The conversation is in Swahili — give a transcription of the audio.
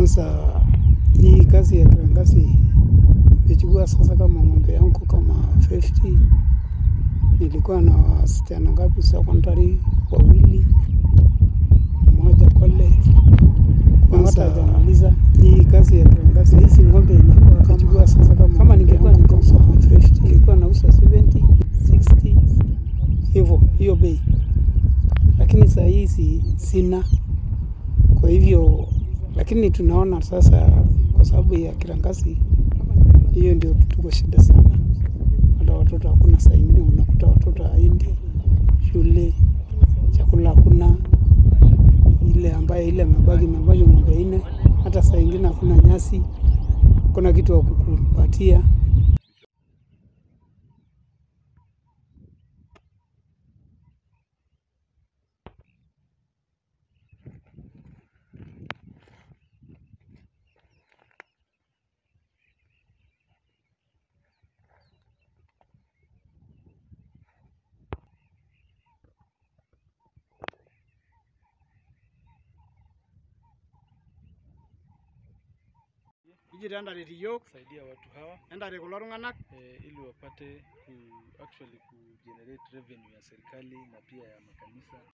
Kwanza hii kazi ya kiangazi imechukua sasa kama ng'ombe yangu kama 50 nilikuwa na wasichana ngapi secondary wawili, mmoja college. Kwanza hajamaliza hii kazi ya kiangazi, hizi ng'ombe inakuwa kama sasa kama kama ningekuwa niko kama 50 ningekuwa nauza 70 60 hivyo hiyo bei, lakini saa hii si, sina kwa hivyo, lakini tunaona sasa kwa sababu ya kiangazi hiyo ndio tuko shida sana. Hata watoto hakuna, saa ingine unakuta watoto haendi shule, chakula hakuna, ile ambaye ile mabaki mabaki ng'ombe nne, hata saa ingine hakuna nyasi, kuna kitu wa kukupatia. Iji tendaret iyiok kusaidia watu hawa entare kulo tung'anak eh, ili wapate ku actually ku generate revenue ya serikali na pia ya makanisa